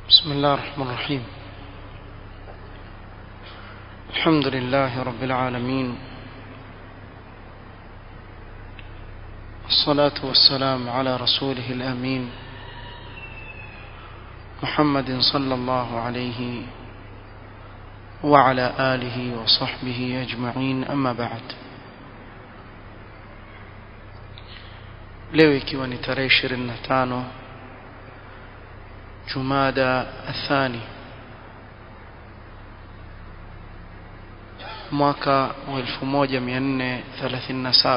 بسم الله الرحمن الرحيم الحمد لله رب العالمين الصلاة والسلام على رسوله الأمين محمد صلى الله عليه وعلى آله وصحبه أجمعين أما بعد leo ikiwa ni tarehe 25 Jumada athani mwaka wa 1437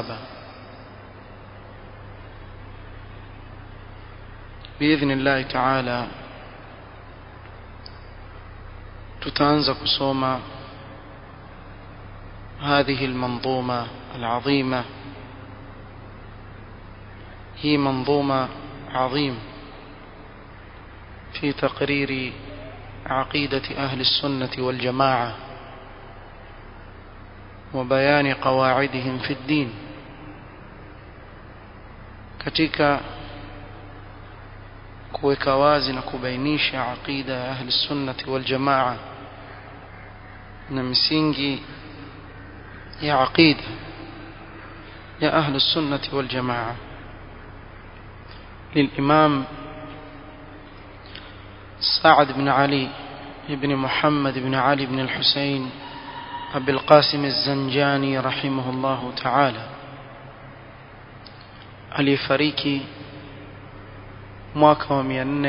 باذن الله تعالى tutaanza kusoma هذه المنظومة العظيمة هي منظومة عظيم في تقرير عقيدة أهل السنة والجماعة وبيان قواعدهم في الدين katika kuweka wazi na kubainisha aqida ya ahli sunnati wal jamaa na misingi ya aqida ya ahli sunnati wal jamaa للإمام سعد بن علي بن محمد بن علي بن الحسين أبي القاسم الزنجاني رحمه الله تعالى aliyefariki mwaka wa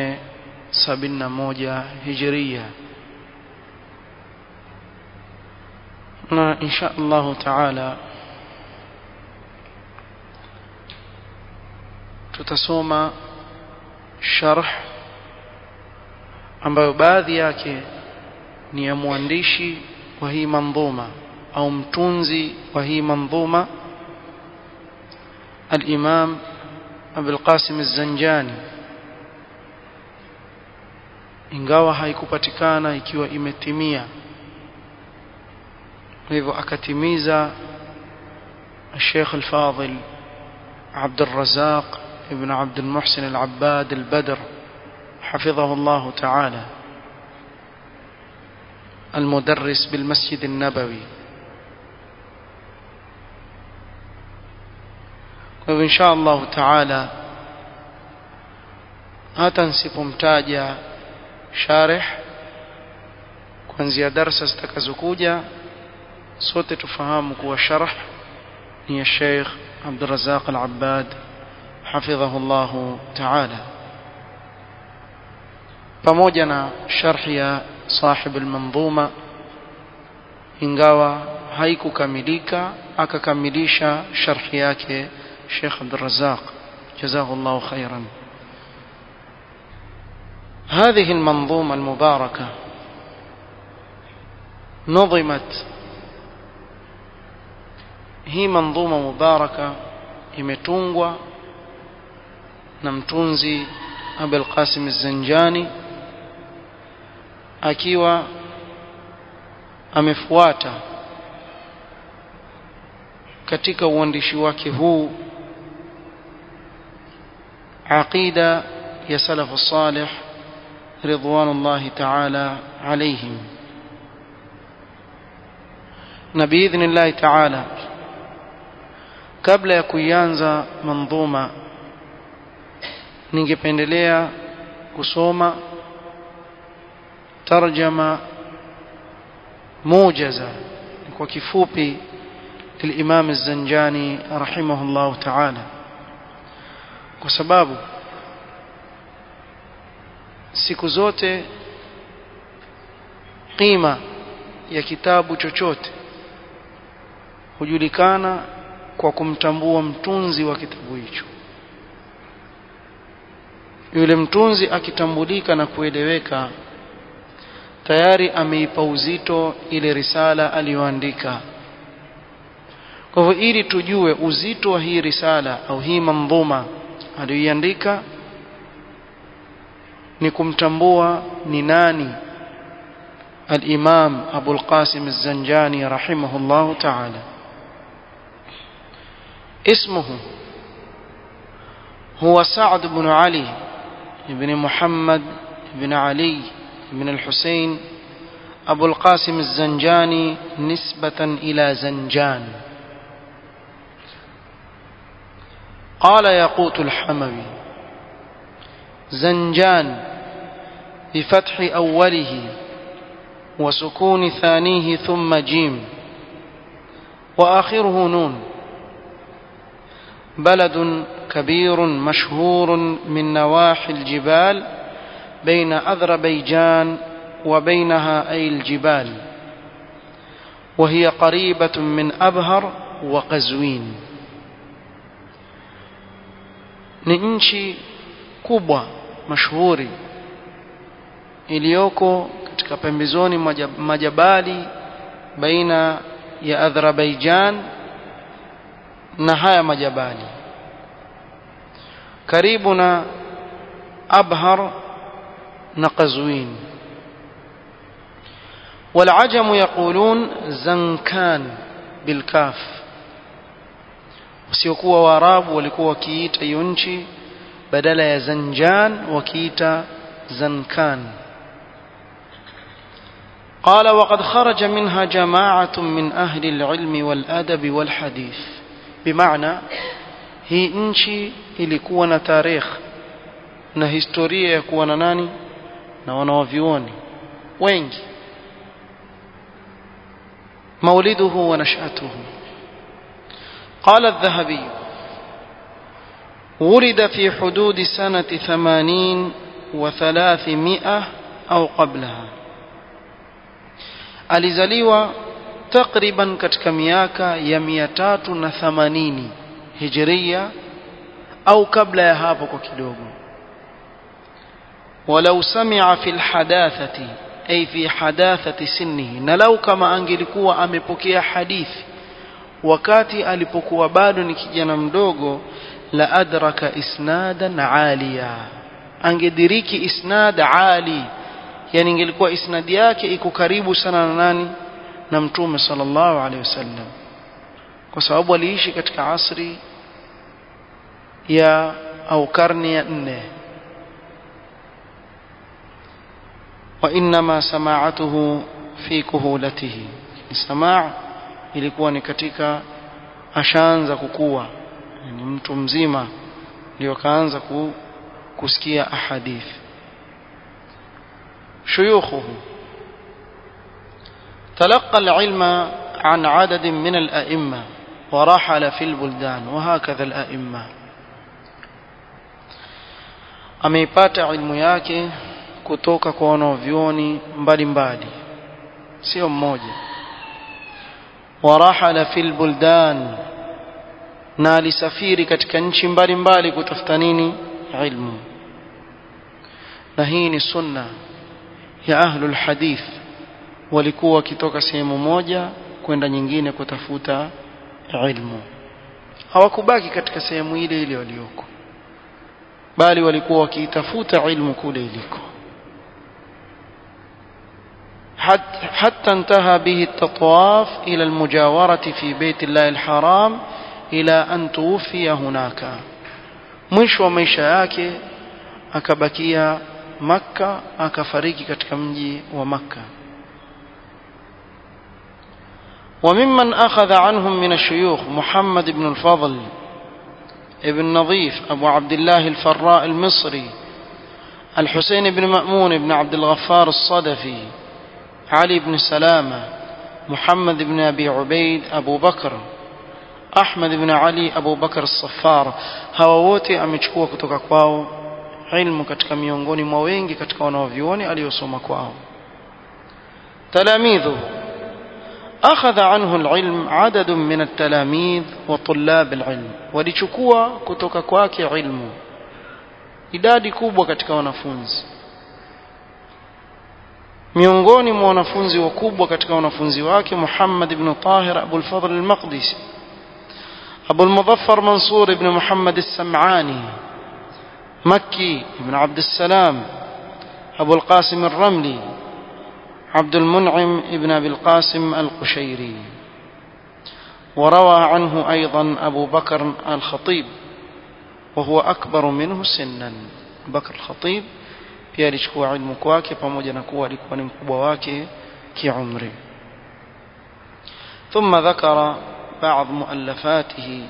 471 hijiria na insha Allah taala tutasoma sharh ambayo baadhi yake ni ya mwandishi wa hii mandhuma au mtunzi wa hii mandhuma al-Imam Abul Qasim Az-Zanjani ingawa haikupatikana ikiwa imetimia hivyo akatimiza الشيخ الفاضل عبد الرزاق ابن عبد المحسن العباد البدر حفظه الله تعالى المدرس بالمسجد النبوي وإن شاء الله تعالى hata nsipomtaja sharih kuanzia darasa zitakazokuja sote tufahamu kuwa sharh ni ya Sheikh Abdul Razak Al-Abbad حفظه الله تعالى pamoja na sharhi ya sahib al-manzuma ingawa haikukamilika akakamilisha sharhi yake Sheikh Abdul Razzaq جزاه الله خيرا هذه المنظومة المباركة نظمت هي منظومة مباركة imetungwa na mtunzi Abul Qasim Az-Zanjani akiwa amefuata katika uandishi wake huu aqida ya salafu salih ridwanullahi ta'ala alayhim na biidhnillahi ta'ala kabla ya kuianza mandhuma ningependelea kusoma tarjama موجزة kwa kifupi للإمام الزنجاني رحمه الله تعالى kwa sababu siku zote qima ya kitabu chochote hujulikana kwa kumtambua mtunzi wa kitabu hicho yule mtunzi akitambulika na kueleweka tayari ameipa uzito ile risala aliyoandika kwa hivyo ili tujue uzito wa hii risala au hii mandhuma aliyoiandika ni kumtambua ni nani الإمام أبو القاسم الزنجاني رحمه الله تعالى اسمه هو سعد بن علي بن محمد بن علي بن الحسين أبو القاسم الزنجاني نسبة إلى زنجان قال ياقوت الحموي زنجان بفتح أوله وسكون ثانيه ثم جيم وآخره نون بلد كبير مشهور من نواحي الجبال بين أذربيجان وبينها أي الجبال وهي قريبة من أبهر وقزوين ni nchi kubwa mashuhuri iliyoko katika pembezoni mwa majabali baina ya Azerbaijan na haya majabali karibu na Abhar na Qazwin والعجم يقولون زنكان بالكاف wasiokuwa waarabu walikuwa wakiita hiyo nchi badala ya zanjan wakiita zankan قال وقد خرج منها جماعة من أهل العلم والأدب والحديث بمعنى hii nchi ilikuwa na tarikh na historia ya kuwa na nani na wanawavyuoni wengi مولده ونشأته قال الذهبي ولد في حدود سنة ثمانين وثلاثمائة أو قبلها alizaliwa takriban katika miaka ya mia tatu na themanini hijiria au kabla ya hapo kwa kidogo walau samia fi lhadathati ay fi hadathati sinnihi na lau kama angelikuwa amepokea hadithi wakati alipokuwa bado ni kijana mdogo la adraka isnadan aliya angediriki isnad ali yani ingelikuwa isnadi yake iko karibu sana na nani na mtume sallallahu alaihi wasallam kwa sababu aliishi katika asri ya au karne ya nne وإنما سماعته في كهولته السماع ilikuwa ni katika ashaanza kukua ni mtu mzima ndio kaanza kusikia ahadith شيوخه تلقى العلم عن عدد من الأئمة ورحل في البلدان وهكذا الأئمة ameipata ilmu yake kutoka kwa wanavyuoni mbalimbali sio mmoja warahala fil buldan na alisafiri katika nchi mbalimbali kutafuta nini ilmu na hii ni sunna ya ahlul hadith walikuwa wakitoka sehemu moja kwenda nyingine kutafuta ilmu hawakubaki katika sehemu ile ile walioko bali walikuwa wakiitafuta ilmu kule iliko حتى انتهى به التطواف إلى المجاورة في بيت الله الحرام إلى أن توفي هناك mwisho wa maisha yake akabakia makka akafariki katika mji wa makka وممن أخذ عنهم من الشيوخ محمد بن الفضل ابن نظيف أبو عبد الله الفراء المصري الحسين بن مأمون بن عبد الغفار الصدفي علي بن سلامة محمد بن أبي عبيد أبو بكر أحمد بن علي أبو بكر الصفار hawa wote amechukua kutoka kwao ilmu katika miongoni mwa wengi katika wanaovyuoni aliyosoma kwao تلاميذه أخذ عنه العلم عدد من التلاميذ وطلاب العلم walichukua kutoka kwake ilmu idadi kubwa katika wanafunzi miongoni mwa wanafunzi wakubwa katika wanafunzi wake Muhammad ibn Tahir Abu al-Fadl al-Maqdisi أبو المظفر منصور بن محمد السمعاني مكي بن عبد السلام أبو القاسم الرملي عبد المنعم بن أبي القاسم القشيري وروى عنه أيضا أبو بكر الخطيب وهو أكبر منه سنا بكر الخطيب pia alichukua ilmu kwake pamoja na kuwa alikuwa ni mkubwa wake kiumri ثم ذكر بعض مؤلفاته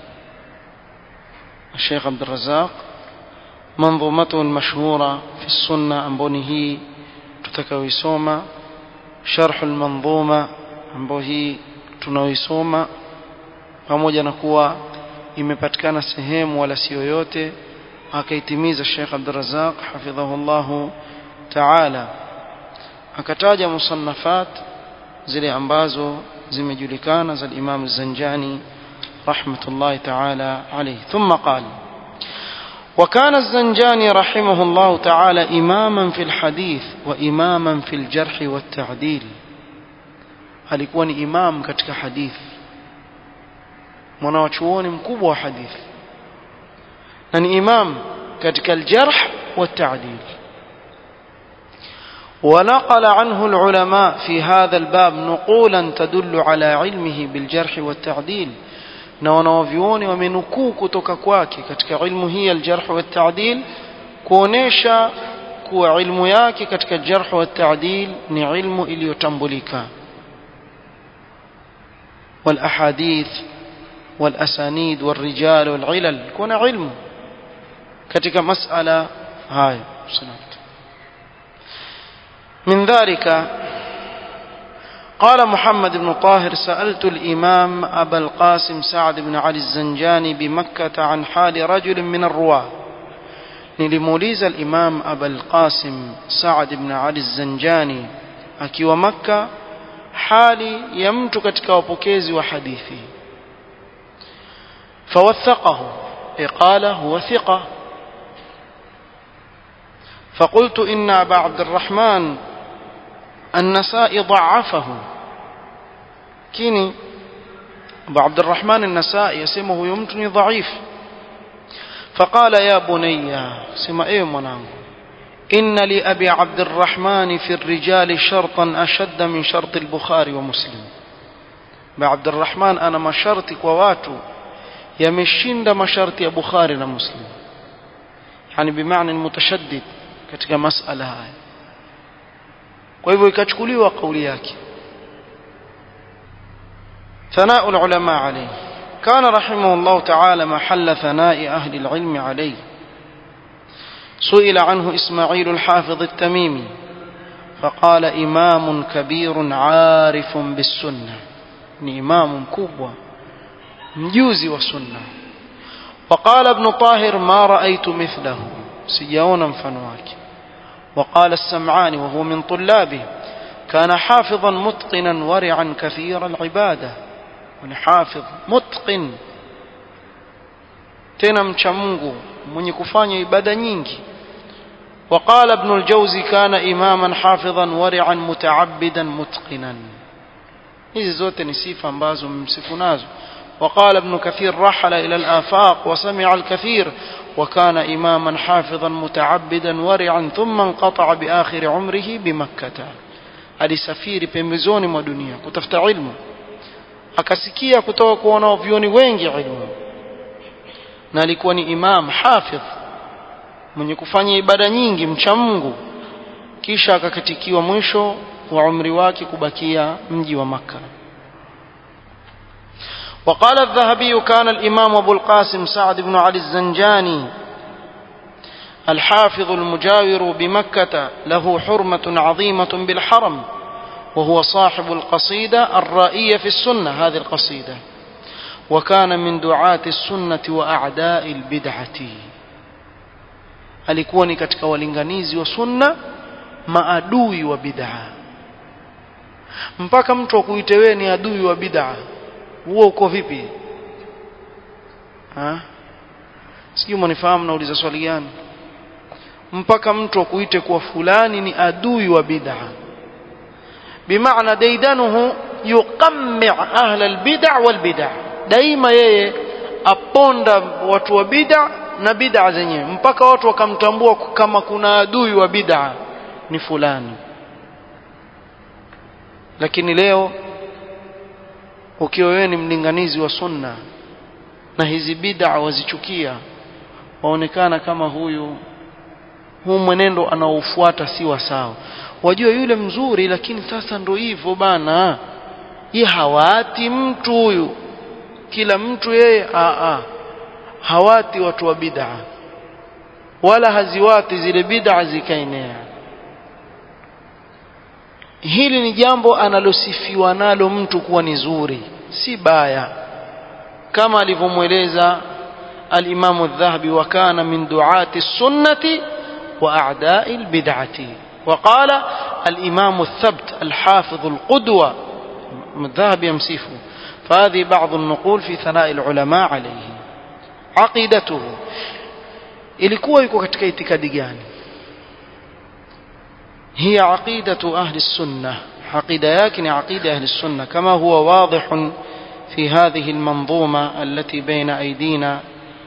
الشيخ عبد الرزاق منظومته المشهورة في السنة أنبونه تتكويسوما شرح المنظومة أنبوه tunaoisoma pamoja na kuwa imepatikana sehemu wala sio yote akaitimiza Sheikh Abdurrazzaq hafidhahullahu ta'ala akataja musannafat zile ambazo zimejulikana za Imam Zanjani rahmatullahi ta'ala alayhi thumma qala وكان الزنجاني رحمه الله تعالى إماما في الحديث وإماما في الجرح والتعديل alikuwa ni imam katika hadithi mwanawachuoni mkubwa wa hadithi na ni imam katika aljarh والتعديل ونقل عنه العلماء في هذا الباب نقولا تدل على علمه بالجرح والتعديل na wanawavyuoni wamenukuu kutoka kwake katika ilmu hii aljarh والتعديل kuonesha kuwa ilmu yake katika jarh والتعديل ni ilmu iliyotambulika والأحاديث والأسانيد والرجال والعلل كون علم كتك مسألة هاي من ذلك قال محمد بن طاهر سألت الإمام أبا القاسم سعد بن علي الزنجاني بمكة عن حال رجل من الرواة نلموليز الإمام أبا القاسم سعد بن علي الزنجاني أكي ومكة hali ya mtu katika wapokezi wa hadithi fawathaqahu qala huwa thiqa فقلت إن أبا عبد الرحمن النسائي ضعفه كيني أبو عبد الرحمن النسائي يسمه يمتني ضعيف فقال يا بني سما إيه منانه إن لأبي عبد الرحمن في الرجال شرطا أشد من شرط البخاري ومسلم بعبد الرحمن أنا ما شرطك وواتو يمشند ما شرط بخاري ومسلم يعني بمعنى المتشدد katika masala haya kwa hivyo ikachukuliwa kauli yake ثناء العلماء عليه كان رحمه الله تعالى محل ثناء أهل العلم عليه سئل عنه إسماعيل الحافظ التميمي فقال إمام كبير عارف بالسنة إمام كبوة مجوزي والسنة وقال ابن طاهر ما رأيت مثله سيونا فنواك وقال السمعاني وهو من طلابه كان حافظا متقنا ورعا كثير العبادة حافظ متقن tena mcha Mungu mwenye kufanya ibada nyingi وقال ابن الجوزي كان إماما حافظا ورعا متعبدا متقنا hizi zote ni sifa ambazo mmsifu nazo وقال ابن كثير رحل إلى الآفاق وسمع الكثير وكان إماما حافظا متعبدا ورعا ثم انقطع بآخر عمره بمكة alisafiri pembezoni mwa dunia kutafuta ilmu akasikia kutoka kwa wanavyuoni wengi ilmu na alikuwa ni imam hafidh mwenye kufanya ibada nyingi mcha Mungu kisha akakatikiwa mwisho wa umri wake kubakia mji wa Makka وقال الذهبي كان الإمام أبو القاسم سعد بن علي الزنجاني الحافظ المجاور بمكة له حرمة عظيمة بالحرم وهو صاحب القصيدة الرائية في السنة هذه القصيدة وكان من دعاة السنة وأعداء البدعة alikuwa ni katika walinganizi wa sunna maadui wa bid'a mpaka mtu akuite wewe ni adui wa bid'a huo uko vipi ha sijui mnifahamu nauliza swali gani mpaka mtu akuite kuwa fulani ni adui wa bid'a bimaana daidanuhu yuqammi ahla albid'a walbid'a daima yeye aponda watu wa bid'a na bid'a zenyewe mpaka watu wakamtambua kama kuna adui wa bid'a ni fulani lakini leo ukiwa wewe ni mlinganizi wa sunna na hizi bid'a wazichukia waonekana kama huyu huu mwenendo anaofuata si wa sawa wajua yule mzuri lakini sasa ndo hivyo bana ye hawati mtu huyu kila mtu yeye a a hawati watu wa bid'a wala haziwati zile bid'a zikaenea hili ni jambo analosifiwa nalo mtu kuwa ni zuri si baya kama alivyomweleza الإمام الذهبي وكان من دعاة السنة وأعداء البدعة وقال الإمام الثبت الحافظ القدوة الذهبي يمسيفه فهذه بعض النقول في ثناء العلماء عليه عقيدته ilikuwa yuko katika itikadi gani هي عقيدة أهل السنة عقيدة يكن عقيدة أهل السنة كما هو واضح في هذه المنظومة التي بين أيدينا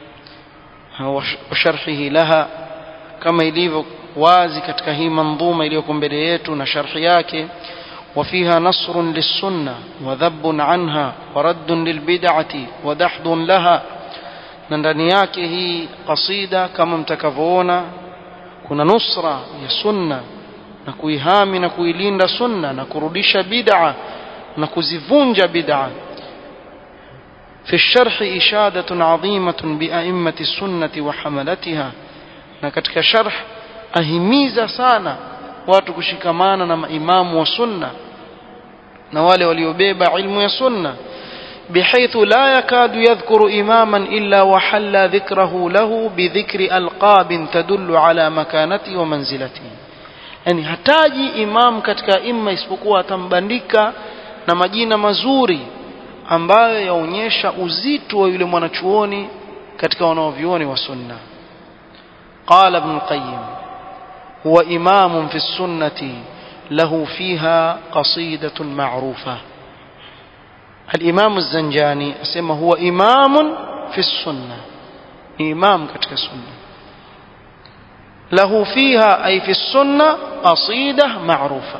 وشرحه لها كما ilivyo wazi katika hii manzuma iliyoko mbele yetu na sharhi yake وفيها نصر للسنة وذب عنها ورد للبدعة ودحض لها na ndani yake hii kasida kama mtakavyoona kuna nusra ya sunna na kuihami na kuilinda sunna na kurudisha bid'a na kuzivunja bid'a في الشرح إشادة عظيمة بأئمة السنة وحملتها na katika sharh ahimiza sana watu kushikamana na maimamu wa sunna na wale waliobeba ilmu ya sunna بحيث لا يكاد يذكر إماما إلا وحل ذكره له بذكر ألقاب تدل على مكانته ومنزلته yani hataji imam katika imma isipokuwa atambandika na majina mazuri ambayo yaonyesha uzito wa yule mwanachuoni katika wanaovyuoni wa sunna qala ibn qayyim huwa imamun fi sunnati lahu fiha qasidatun ma'rufa الإمام الزنجاني أسمى هو إمام في السنة إمام كتك السنة له فيها أي في السنة قصيدة معروفة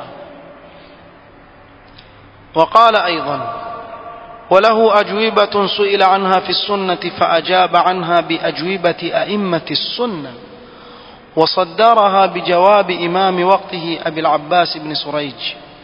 وقال أيضا وله أجوبة سئل عنها في السنة فأجاب عنها بأجوبة أئمة السنة وصدرها بجواب إمام وقته أبي العباس بن سريج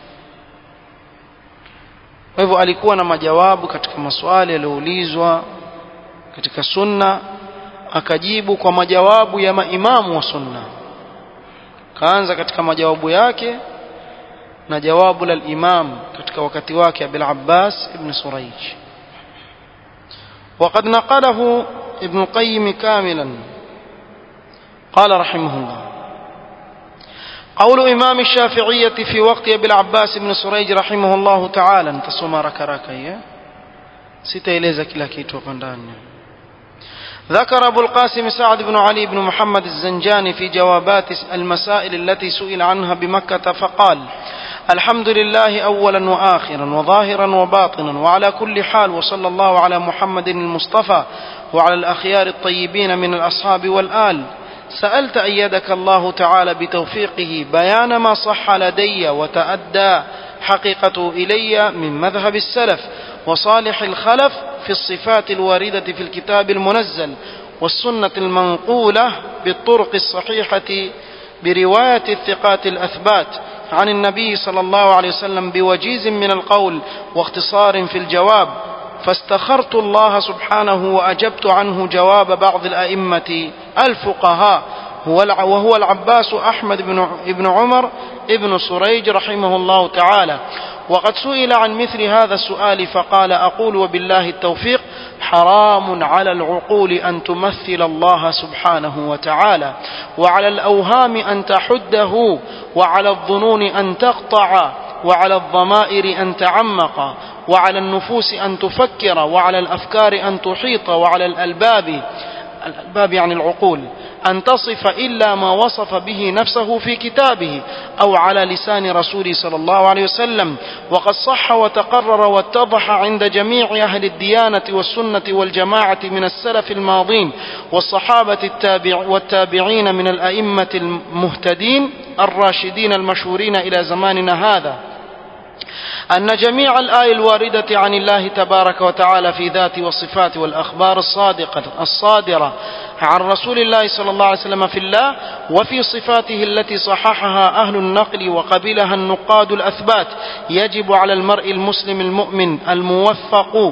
kwa hivyo alikuwa na majawabu katika maswali yaliyoulizwa katika sunna akajibu kwa majawabu ya maimamu wa sunna kaanza katika majawabu yake na jawabu la imam katika wakati wake Abil Abbas ibn Surayj وقد نقله ابن القيم كاملا قال رحمه الله قول إمام الشافعية في وقت أبي العباس بن سريج رحمه الله تعالى انتصم ركراك إيه سيتيلeza kila kitu hapa ndani ذكر أبو القاسم سعد بن علي بن محمد الزنجاني في جوابات المسائل التي سئل عنها بمكة فقال الحمد لله أولا وآخرا وظاهرا وباطنا وعلى كل حال وصلى الله على محمد المصطفى وعلى الأخيار الطيبين من الأصحاب والآل سألت أيدك الله تعالى بتوفيقه بيان ما صح لدي وتأدى حقيقته إلي من مذهب السلف وصالح الخلف في الصفات الواردة في الكتاب المنزل والسنة المنقولة بالطرق الصحيحة برواية الثقات الأثبات عن النبي صلى الله عليه وسلم بوجيز من القول واختصار في الجواب فاستخرت الله سبحانه وأجبت عنه جواب بعض الأئمة الفقهاء وهو العباس أحمد بن عمر ابن سريج رحمه الله تعالى وقد سئل عن مثل هذا السؤال فقال أقول وبالله التوفيق حرام على العقول أن تمثل الله سبحانه وتعالى وعلى الأوهام أن تحده وعلى الظنون أن تقطع وعلى الضمائر أن تعمق وعلى النفوس أن تفكر وعلى الأفكار أن تحيط وعلى الألباب الألباب يعني العقول أن تصف إلا ما وصف به نفسه في كتابه أو على لسان رسوله صلى الله عليه وسلم وقد صح وتقرر واتضح عند جميع أهل الديانة والسنة والجماعة من السلف الماضين والصحابة التابع والتابعين من الأئمة المهتدين الراشدين المشهورين إلى زماننا هذا أن جميع الآية الواردة عن الله تبارك وتعالى في ذاته وصفاته والأخبار الصادقة الصادرة عن رسول الله صلى الله عليه وسلم في الله وفي صفاته التي صححها أهل النقل وقبلها النقاد الأثبات يجب على المرء المسلم المؤمن الموفق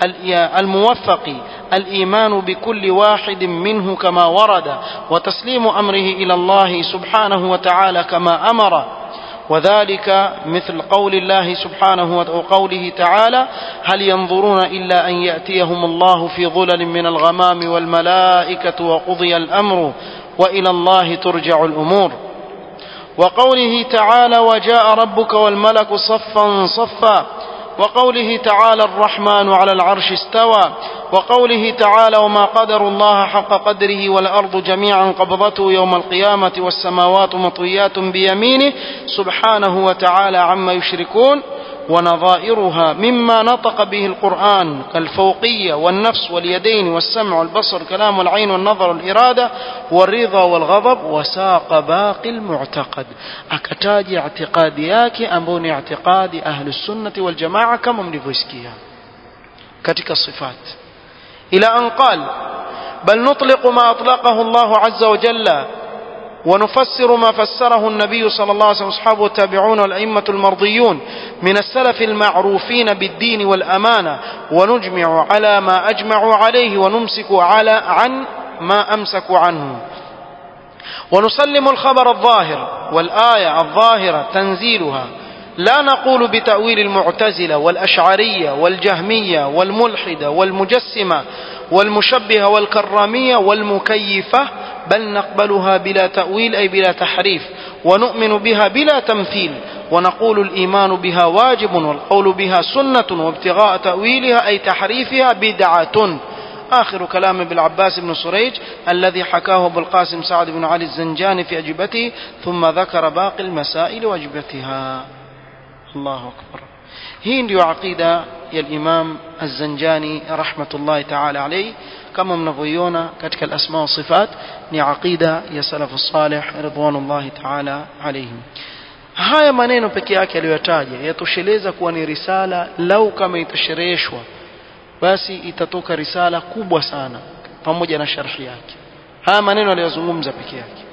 الموفق الإيمان بكل واحد منه كما ورد وتسليم أمره إلى الله سبحانه وتعالى كما أمر وذلك مثل قول الله سبحانه وقوله تعالى هل ينظرون إلا أن يأتيهم الله في ظلل من الغمام والملائكة وقضي الأمر وإلى الله ترجع الأمور وقوله تعالى وجاء ربك والملك صفا صفا وقوله تعالى الرحمن على العرش استوى وقوله تعالى وما قدر الله حق قدره والأرض جميعا قبضته يوم القيامة والسماوات مطويات بيمينه سبحانه وتعالى عما يشركون ونظائرها مما نطق به القرآن كالفوقية والنفس واليدين والسمع والبصر كلام والعين والنظر والإرادة والرضا والغضب وساق باقي المعتقد أكتاج اعتقادياك أمبون اعتقاد أهل السنة والجماعة كما ملفوسكيها كتك الصفات إلى أن قال بل نطلق ما أطلقه الله عز وجل ونفسر ما فسره النبي صلى الله عليه وسلم واصحابه والتابعون والأئمة المرضيون من السلف المعروفين بالدين والأمانة ونجمع على ما أجمعوا عليه ونمسك على عن ما أمسكوا عنه ونسلم الخبر الظاهر والآية الظاهرة تنزيلها لا نقول بتأويل المعتزلة والأشعرية والجهمية والملحدة والمجسمة والمشبهة والكرامية والمكيفة بل نقبلها بلا تأويل أي بلا تحريف ونؤمن بها بلا تمثيل ونقول الإيمان بها واجب والقول بها سنة وابتغاء تأويلها أي تحريفها بدعة آخر كلام ابن العباس بن سريج الذي حكاه أبو القاسم سعد بن علي الزنجاني في أجوبته ثم ذكر باقي المسائل وأجوبتها الله أكبر hii ndiyo aqida ya Imam Az-Zanjani rahmatullahi ta'ala alayhi kama mnavyoiona katika al-asma wa sifat ni aqida ya salafu salih ridwanullahi ta'ala alayhim haya maneno peke yake aliyotaja yatosheleza kuwa ni risala lau kama itashereheshwa basi itatoka risala kubwa sana pamoja na sharhi yake haya maneno aliyozungumza peke yake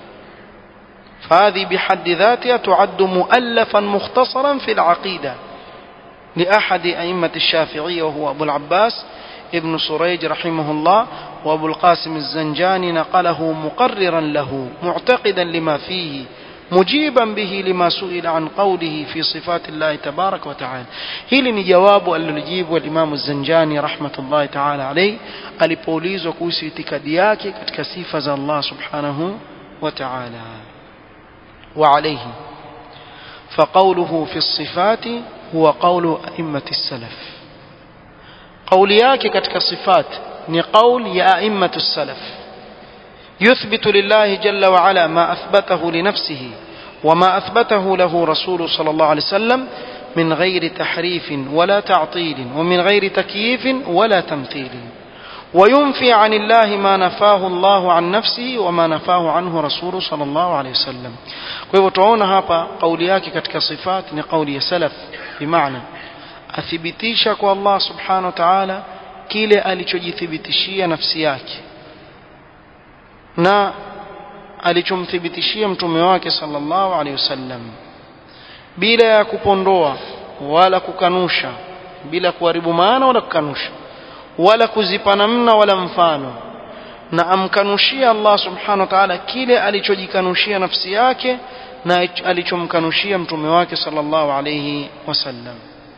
فهذه بحد ذاتها تعد مؤلفا مختصرا في العقيده لأحد أئمة الشافعية وهو أبو العباس ابن سريج رحمه الله وأبو القاسم الزنجاني نقله مقررا له معتقدا لما فيه مجيبا به لما سئل عن قوله في صفات الله تبارك وتعالى hili ni jawabu alilojibu alimamu zanjani rahmatullahi taala alaih alipoulizwa kuhusu itikadi yake katika sifa za allah subhanahu wa taala وعليه فقوله في الصفات هو قول أئمة السلف قول yake katika صفات ni قول يا أئمة السلف يثبت لله جل وعلا ما أثبته لنفسه وما أثبته له رسول صلى الله عليه وسلم من غير تحريف ولا تعطيل ومن غير تكييف ولا تمثيل وينفي عن الله ما نفاه الله عن نفسه وما نفاه عنه رسول صلى الله عليه وسلم kwa hivyo tunaona hapa kauli yake katika sifat ni kauli ya salaf bimaana athibitisha kwa Allah subhanahu wa ta'ala kile alichojithibitishia nafsi yake na alichomthibitishia mtume wake sallallahu alaihi wasallam bila ya kupondoa wala kukanusha bila kuharibu maana wala kukanusha wala kuzipa namna wala mfano na amkanushia Allah subhanahu wa ta'ala kile alichojikanushia nafsi yake na alichomkanushia mtume wake sallallahu alayhi wasallam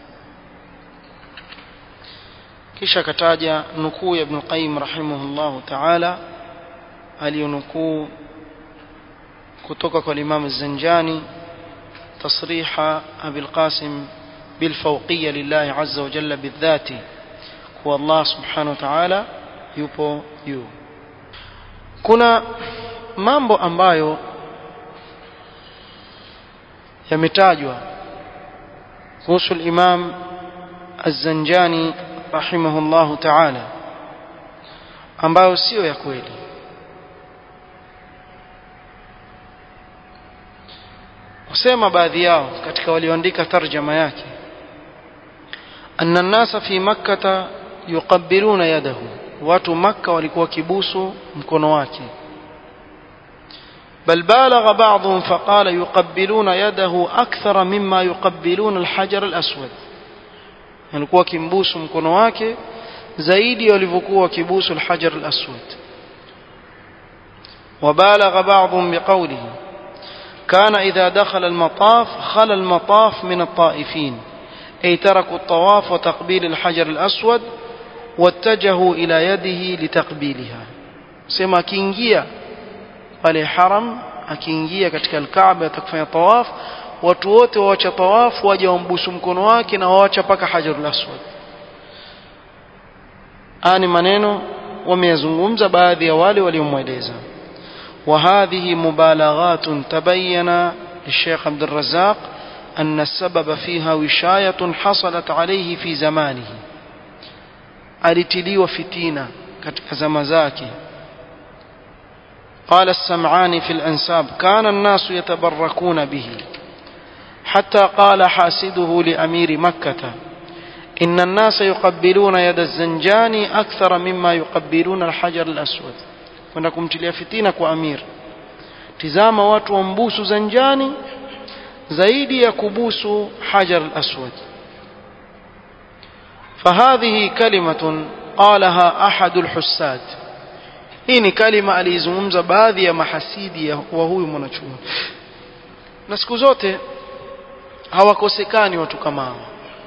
kisha kataja nukuu ya Ibn Qayyim rahimahullah ta'ala aliyonukuu kutoka kwa Imam Az-Zanjani تصريح أبي القاسم بالفوقية لله عز وجل بالذات هو الله سبحانه وتعالى yupo juu kuna mambo ambayo yametajwa kuhusu al-Imam Az-Zanjani rahimahullahu ta'ala ambayo sio ya kweli kusema baadhi yao katika walioandika tarjama yake أن الناس في مكة يقبلون يده watu makka walikuwa kibusu mkono wake بل بالغ بعضهم فقال يقبلون يده أكثر مما يقبلون الحجر الأسود walikuwa kimbusu mkono wake zaidi walivyokuwa kibusu الحجر الأسود وبالغ بعضهم بقوله كان إذا دخل المطاف خلى المطاف من الطائفين أي تركوا الطواف وتقبيل الحجر الأسود واتجهوا إلى يده لتقبيلها سما akiingia pale haram akiingia katika alkaaba atakufanya tawaf watu wote waacha tawaf waje wambusu mkono wake na waacha paka hajarul aswad ani maneno wameyazungumza baadhi ya wale waliomweleza وهذه مبالغات تبين للشيخ عبد الرزاق أن السبب فيها وشاية حصلت عليه في زمانه alitiliwa fitina katika zama zake قال السمعاني في الأنساب كان الناس يتبركون به حتى قال حاسده لأمير مكة إن الناس يقبلون يد الزنجاني أكثر مما يقبلون الحجر الأسود kwenda kumtilia fitina kwa amir tizama watu wambusu zanjani zaidi ya kubusu hajar al-aswad فهذه كلمة قالها أحد الحساد hii ni kalima aliizungumza baadhi ya mahasidi wa huyu mwanachuoni na siku zote hawakosekani watu kama hawa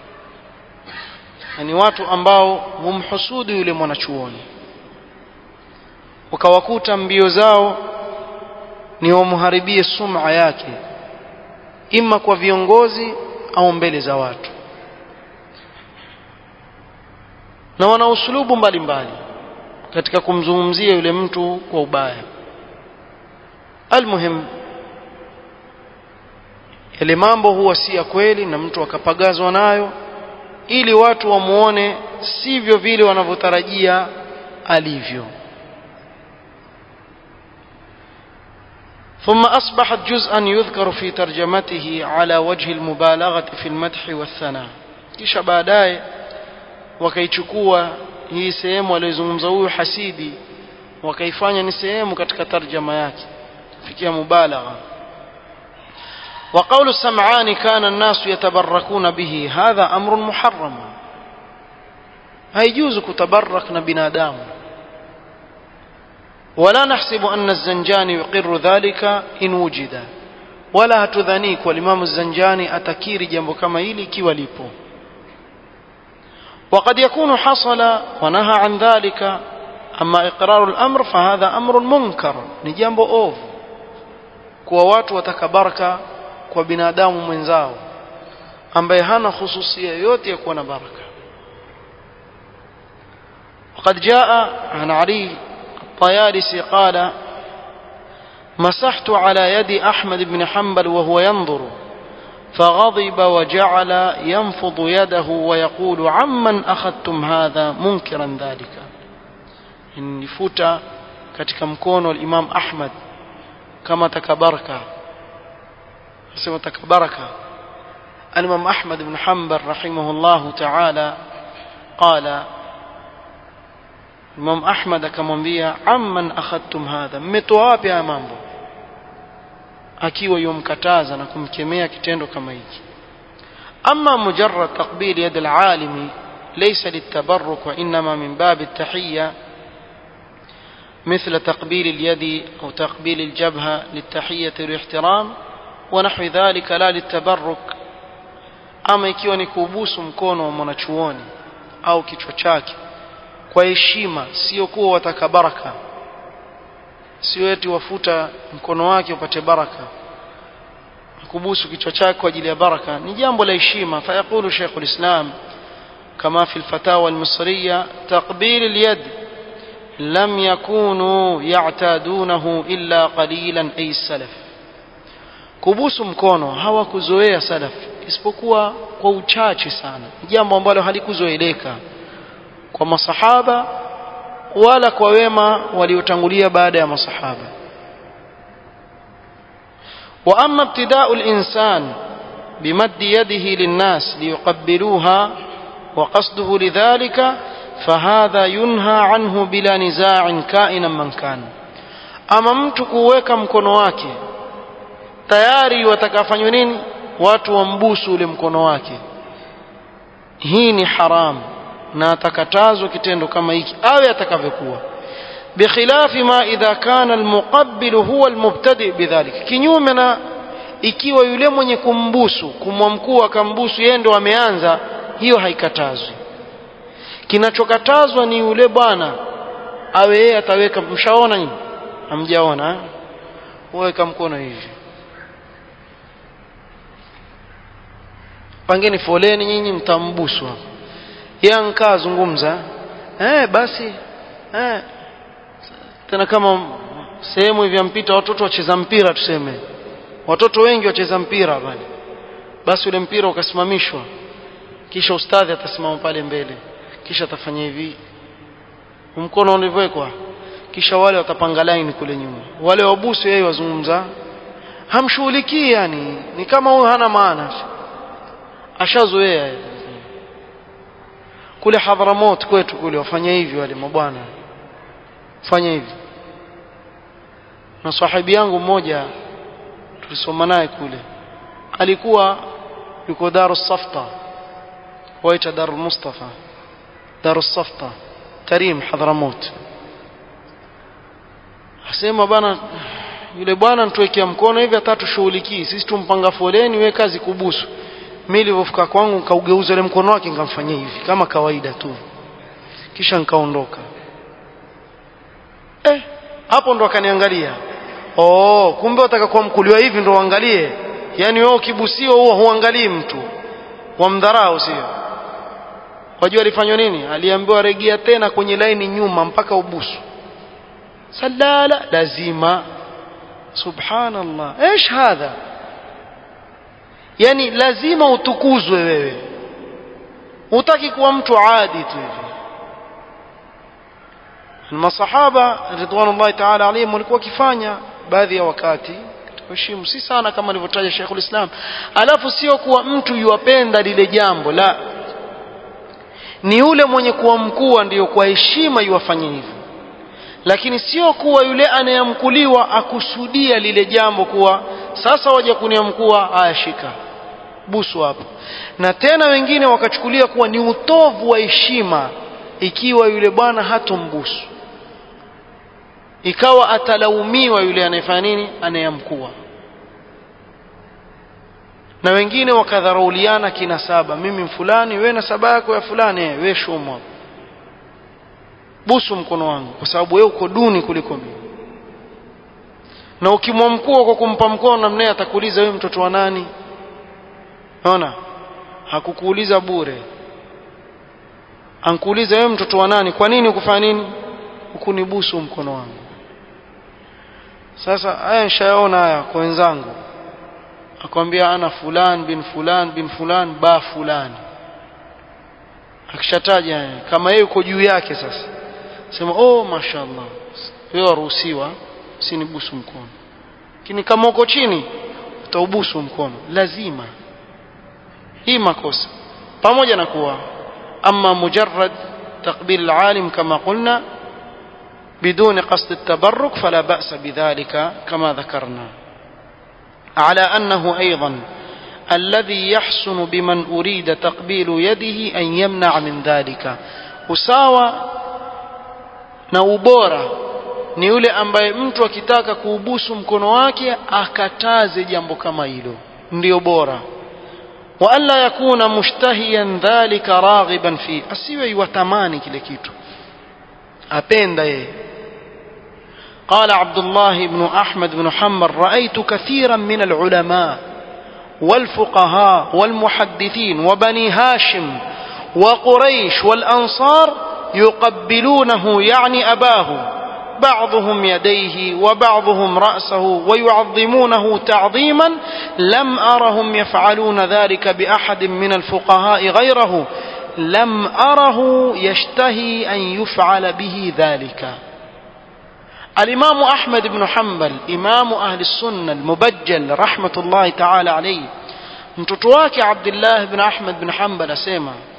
ni watu ambao humhusudu yule mwanachuoni wakawakuta mbio zao ni wamharibie sum'a yake ima kwa viongozi au mbele za watu na wana usulubu mbalimbali katika kumzungumzia yule mtu kwa ubaya almuhim yale mambo huwa si ya kweli na mtu akapagazwa nayo ili watu wamuone sivyo vile wanavyotarajia alivyo ثم أصبحت جزءا يذكر في ترجمته على وجه المبالغة في المدح والثناء kisha baadaye wakaichukua hii sehemu aliyozungumza huyu hasidi wakaifanya ni sehemu katika tarjama yake fikia mubalagha وقول السمعان كان الناس يتبركون به هذا أمر محرم هيجوز كتبرك بنادام ولا نحسب أن الزنجاني يقر ذلك إن وجد ولا تذنيك والإمام الزنجاني أتكير جنب كما إلي كي وليبو وقد يكون حصل ونهى عن ذلك أما إقرار الأمر فهذا أمر منكر نجنب أوف kuwa watu watakabaraka kwa binadamu mwenzao ambaye hana khususia yoyote ya kuwa na baraka وقد جاء عن علي الطيالسي قال مسحت على يد أحمد بن حنبل وهو ينظر فغضب وجعل ينفض يده ويقول عمن أخذتم هذا منكرا ذلك نفوت katika mkono wa Imam Ahmad kama takabaraka sema takabaraka Al-Imam Ahmad ibn Hanbal rahimahullahu ta'ala qala Imam Ahmad akamwambia amman akhadtum hadha mmetoa wapi haya mambo akiwa yomkataza na kumkemea kitendo kama hiki ama mujarrad taqbil yad al-alimi laysa litabarruk wa inma min bab at-tahiyya مثل تقبيل اليد أو تقبيل الجبهة للتحية والاحترام ونحو ذلك لا للتبرك ama ikiwa ni kubusu mkono wa mwanachuoni au kichwa chake kwa heshima sio kuwa wataka baraka sio eti wafuta mkono wake upate baraka kubusu kichwa chake kwa ajili ya baraka ni jambo la heshima fayaqulu Sheikh al-Islam kama fi al-fatawa al-misriya taqbil al-yad lam yakunu ya'tadunahu illa qalilan ay salaf kubusu mkono hawakuzoea salaf isipokuwa kwa uchache sana jambo ambalo halikuzoeleka kwa masahaba wala kwa wema waliotangulia baada ya masahaba واما ابتداء الانسان بمد يده للناس ليقبلوها وقصده لذلك فهذا ينهى عنه بلا نزاع كائنا من كان ama mtu kuweka mkono wake tayari watakafanywa nini watu wambusu ule mkono wake hii ni haram na atakatazwa kitendo kama hiki awe atakavyokuwa bikhilafi ma idha kana almuqabbil huwa almubtadi bidhalik kinyume na ikiwa yule mwenye kumbusu kumwamkuu akambusu yeye ndo ameanza hiyo haikatazwi kinachokatazwa ni yule bwana awe yeye ataweka mshaona nyinyi hamjaona weka mkono hivi pangeni foleni nyinyi mtambuswa yeye ankaa zungumza eh basi eh tena kama sehemu hivi mpita watoto wacheza mpira tuseme watoto wengi wacheza mpira bali basi ule mpira ukasimamishwa kisha ustadhi atasimama pale mbele kisha atafanya hivi mkono ulivyowekwa kisha wale watapanga line kule nyuma wale wabusu yeye wazungumza hamshughulikii yani ni kama huyo hana maana ashazoea kule Hadhramot kwetu kule wafanya hivi wale mabwana fanya hivi na sahibi yangu mmoja tulisoma naye kule alikuwa yuko Darus Safta waita Darul Mustafa Darus Safta Karim Hadhramot asema bana yule bwana nituwekea mkono hivi hata tushughulikii sisi tumpanga foleni we kazi kubusu mimi nilipofika kwangu nikaugeuza ile mkono wake nikamfanyia hivi kama kawaida tu kisha nikaondoka eh hapo ndo akaniangalia oh kumbe wataka kuwa mkuliwa hivi ndo uangalie yani wewe ukibusio huwa huangalii mtu wamdharau sio wajua alifanywa nini aliambiwa regea tena kwenye laini nyuma mpaka ubusu salala lazima subhanallah ايش hadha yani lazima utukuzwe wewe utaki kuwa mtu adi tu hivi masahaba ridwanullahi ta'ala alayhim walikuwa wakifanya baadhi ya wakati heshimu si sana kama alivyotaja Sheikhul Islam alafu sio kuwa mtu yuwapenda lile jambo la ni yule mwenye kuwa mkuu ndiyo kwa heshima yuwafanye hivyo lakini sio kuwa yule anayemkuliwa akusudia lile jambo kuwa sasa waje kuniamkua haya shika busu hapo na tena wengine wakachukulia kuwa ni utovu wa heshima ikiwa yule bwana hatombusu ikawa atalaumiwa yule anayefanya nini anayemkua na wengine wakadharauliana kinasaba mimi fulani we nasaba yako ya fulani we shumwa busu mkono wangu kwa sababu wewe uko duni kuliko mimi na ukimwamkua kwa kumpa mkono namnaye atakuuliza wewe mtoto wa nani naona hakukuuliza bure ankuuliza wewe mtoto wa nani kwa nini ukufanya nini ukunibusu mkono wangu sasa haya nishaona haya kwa wenzangu akwambia ana fulan bin fulan bin fulan ba fulani akishataja kama yeye uko juu yake sasa sema oh mashaallah wewe waruhusiwa usinibusu mkono lakini kama uko chini utaubusu mkono lazima hii makosa pamoja na kuwa ama mujarrad تقبيل العالم كما قلنا بدون قصد التبرك فلا بأس بذلك كما ذكرنا على أنه أيضا الذي يحسن بمن أريد تقبيل يده أن يمنع من ذلك usawa na ubora ni yule ambaye mtu akitaka kuubusu mkono wake akataze jambo kama hilo ndio bora wa alla yakuna mushtahiyan dhalika raghiban fi asiwe yutamani kile kitu apenda yeye قال عبد الله بن أحمد بن حنبل رأيت كثيرا من العلماء والفقهاء والمحدثين وبني هاشم وقريش والأنصار يقبلونه يعني أباه بعضهم يديه وبعضهم رأسه ويعظمونه تعظيما لم أرهم يفعلون ذلك بأحد من الفقهاء غيره لم أره يشتهي أن يفعل به ذلك الإمام أحمد بن حنبل إمام أهل السنة المبجل رحمة الله تعالى عليه mtoto wake Abdullah ibn Ahmad bin Hanbal asema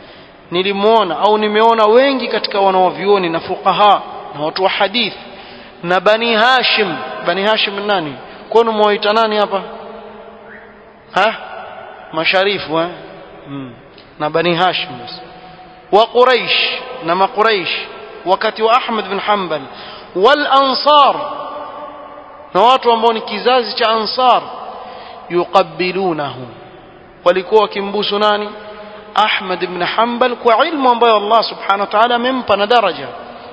nilimwona au nimeona wengi katika wanawavyuoni na fuqaha na watu wa hadith na bani hashim bani hashim nani kwani mwaita nani hapa ha masharifu eh? hmm. na bani hashim wa quraish na maquraish wakati wa ahmad bin hanbal wal ansar na watu ambao ni kizazi cha ansar yuqabbilunahu walikuwa wakimbusu nani ahmad ibn hanbal kwa ilmu ambayo allah subhanahu wa ta'ala amempa na daraja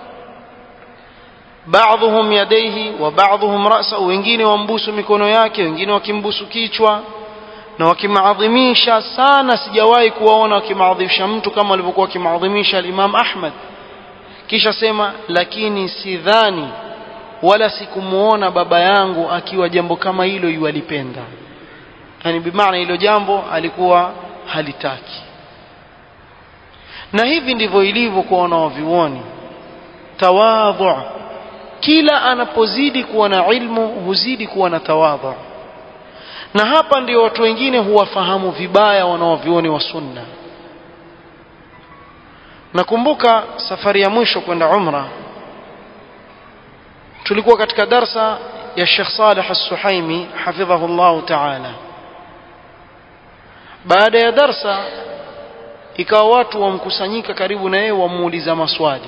baadhuhum yadaihi wa baadhuhum rasa wengine wambusu mikono yake wengine wakimbusu kichwa na wakimaadhimisha sana sijawahi kuwaona wakimaadhimisha mtu kama walivyokuwa wakimaadhimisha al-Imam Ahmad kisha sema lakini sidhani wala sikumuona baba yangu akiwa jambo kama hilo yualipenda yani bimaana hilo jambo alikuwa halitaki na hivi ndivyo ilivyo kwa wanaovioni tawadhu kila anapozidi kuwa na ilmu huzidi kuwa na tawadhu na hapa ndio watu wengine huwafahamu vibaya wanaovioni wa sunna nakumbuka safari ya mwisho kwenda umra tulikuwa katika darsa ya Sheikh Saleh As-Suhaimi hafidhahu Allah Ta'ala baada ya darsa ikawa watu wamkusanyika karibu na yeye wamuuliza maswali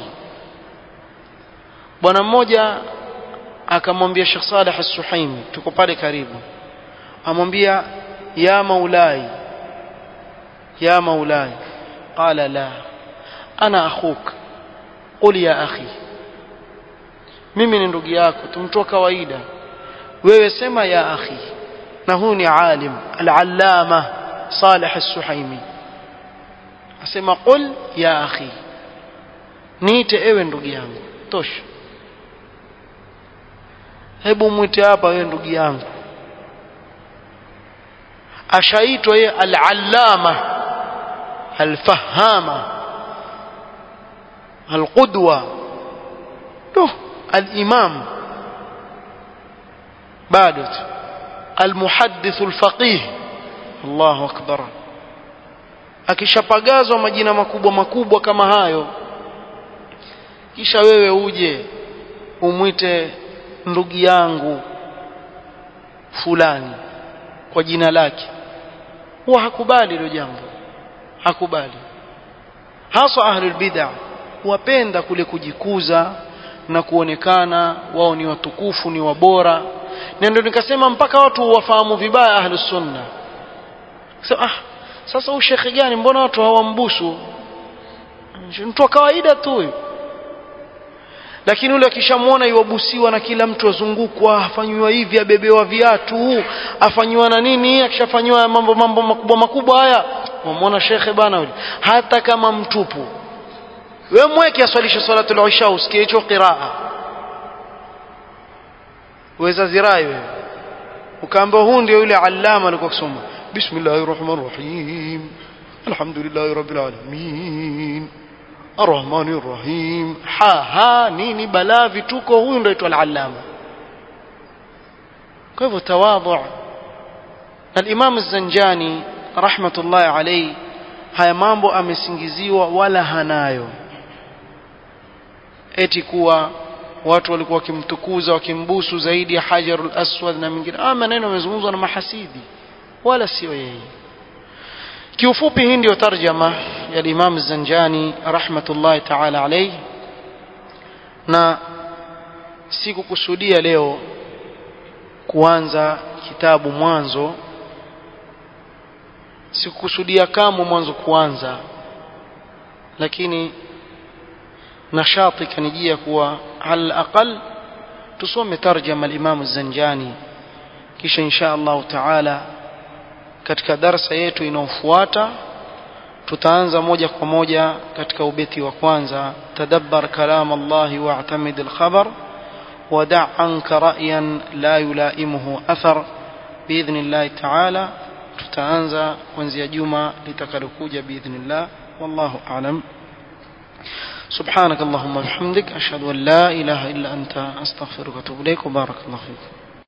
bwana mmoja akamwambia Sheikh Saleh As-Suhaimi tuko pale karibu amwambia ya maulai ya maulai qala la ana akhuk qul ya akhi mimi ni ndugu yako tumtoa kawaida wewe sema ya akhi na huyu ni alim al-allama Salih As-Suhaimi asema qul ya akhi niite ewe ndugu yangu tosha hebu mwite hapa wewe ndugu yangu ashaitwa yeye al-allama al-fahama al-qudwa tu al-imam bado al-muhaddith al-faqih Allahu akbar akishapagazwa majina makubwa makubwa kama hayo kisha wewe uje umwite ndugu yangu fulani kwa jina lake huwa hakubali hilo jambo hakubali hasa ahlul bid'ah wapenda kule kujikuza na kuonekana wao ni watukufu ni wabora na ndio nikasema mpaka watu wafahamu vibaya ahlus sunna so, ah sasa huyu shekhe gani mbona watu hawambusu mtu wa kawaida tu huyu lakini yule akishamwona iwabusiwa na kila mtu azungukwa afanywa hivi abebewa viatu afanywa na nini akishafanywa mambo mambo makubwa makubwa haya wamwona shekhe bana yule hata kama mtupu wewe mweke aswalishe salatul isha usikie hicho qiraa weza zirai wewe ukaambia huu ndio yule allama alikuwa kusoma bismillahir rahmanir rahim alhamdulillahi rabbil alamin arrahmanir rahim ha ha nini balaa vituko huyu ndio aitwa al-allama kwa hivyo tawadhu al-imam az-zanjani rahmatullahi alayhi haya mambo amesingiziwa wala hanayo eti kuwa watu walikuwa wakimtukuza wakimbusu zaidi ya hajarul aswad na mingine ah maneno yamezungumzwa na mahasidi wala sio yeye kiufupi hii ndio tarjama ya Imam Zanjani rahmatullahi ta'ala alayhi na sikukusudia leo kuanza kitabu mwanzo sikukusudia kamwe mwanzo kuanza lakini nashati kanijia kuwa al aqal tusome tarjama al-Imam Zanjani kisha insha Allah taala katika darsa yetu inayofuata tutaanza moja kwa moja katika ubeti wa kwanza tadabbar kalam Allah wa'tamid al-khabar ودع عنك رأيا لا يلائمه أثر بإذن الله تعالى tutaanza kuanzia juma litakalokuja biidhnillah wallahu a'lam سبحانك اللهم وبحمدك أشهد أن لا إله إلا أنت أستغفرك وأتوب إليك وبارك الله فيكم